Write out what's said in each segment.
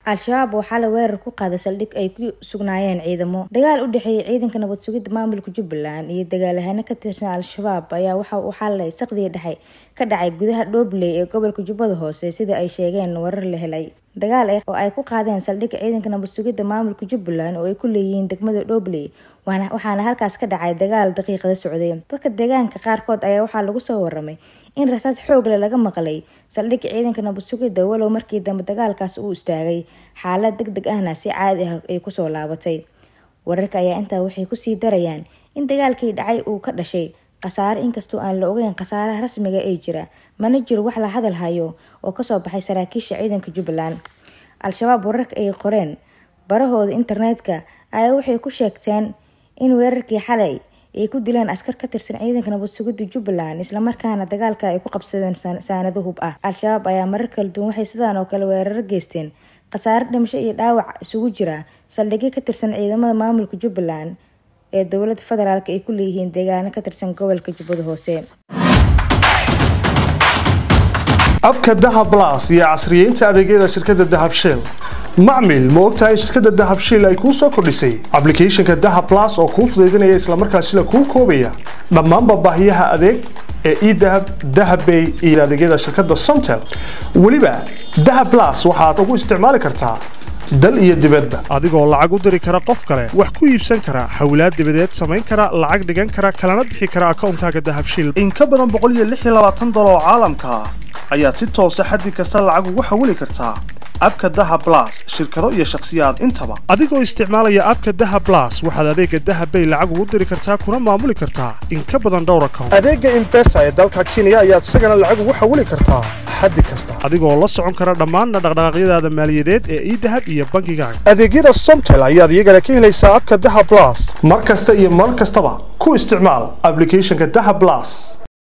al-shabaab waxaa la weerar ku qaaday saldhig ay ku sugnaayeen ciidamo dagaal u dhexeeyay ciidanka nabad sugidda maamulka jubbaland iyo dagaalahano ka tirsan al-shabaab ayaa waxa uu xalay saqdii dhexe ka dhacay gudaha dhobley ee gobolka jubbada hoose sida ay sheegeen warar la helay dagaal oo ay ku qaadeen saldhigga ciidanka nabad sugidda maamulka jubbaland oo ay ku leeyihiin degmada dhobley waxaana halkaas ka dhacay dagaal daqiiqada socday dadka deegaanka qaarkood ayaa waxaa lagu soo waramay in rasaas xoogle laga maqlay saldhigga ciidanka nabad sugidda walow markii dambe dagaalkaas uu istaagay xaalad deg deg ahna si caadi ah ay kusoo laabatay wararka ayaa intaa waxay kusii darayaan in dagaalkii dhacay uu ka dhashay khasaare inkastoo aan la ogeyn khasaaraha rasmiga ee jira mana jiro wax la hadal hayo oo kasoo baxay saraakiisha ciidanka jubbaland al-shabaab wararka ay qoreen barahooda internetka ayaa waxay ku sheegteen in weerarkii xalay ay ku dileen askar ka tirsan ciidanka nabad sugidda jubbaland islamarkaana dagaalka ay ku qabsadeen saanado hub ah al-shabaab ayaa marar kala duwan waxay sidaan oo kale weeraro geysteen khasaare dhimasho iyo dhaawac isugu jira saldhigyo ka tirsan ciidamada maamulka jubbaland ee dowlada federaalk ay ku leeyihiin deegaano ka tirsan gobolka jubbada hoose abka dahab las iyo casriyeynta adeegyada shirkadda dahab shell macmil ma ogtahay in shirkadda dahab shell ay kuu soo kordhisay ablicathonka dahab las oo kuu fudaydinaya islamarkaasina kuu koobaya dhammaanba baahiyaha adeeg ee edahab dahabbay iyo adeegyada shirkadda somtel weliba dahab las waxaad ugu isticmaali kartaa dal iyo dibadda adigoo lacag u diri kara qof kale wax ku iibsan kara hawlaad dibadeed samayn kara lacag dhigan kara kalana bixi kara akoonkaaga dahabshil in ka badan boqoliyoaaadoloo caalamka ah ayaad si toosa xaddi kasta lacag ugu xawili kartaa abka dahab las shirkado iyo shakhsiyaad intaba adigoo isticmaalaya abka dahab las waxaad adeega dahabbay lacag ugu diri kartaa kuna maamuli kartaa in ka badan dhowr account adeega imbesa ee dalka kenya ayaad isagana lacag ugu xawili kartaa xaddi kasta adigoo la socon kara dhammaanna dhaqdhaqaaqyadaada maaliyadeed ee idahab iyo bankigaaga adeegyada somtel ayaad iyagana ka helaysaa abka dahab las mar kasta iyo mar kastaba ku isticmaal ablicathonka dahab las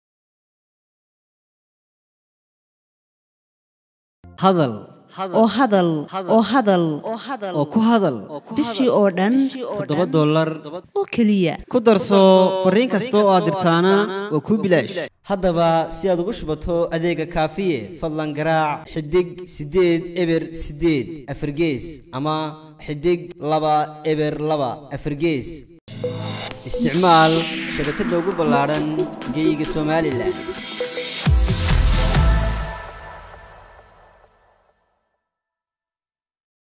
hadal oo hadal oo hadal oo ku hadal bishii oo dhan toddoba dollar oo keliya ku darso fariin kasta oo aad dirtaana waa kuu bilaash haddaba si aad ugu shubato adeega kaafiye fadlan garaac xidig siddeed eber siddeed afargees ama xidig laba eber laba afargees isticmaal shabakadda ugu ballaadhan geeyiga somalilan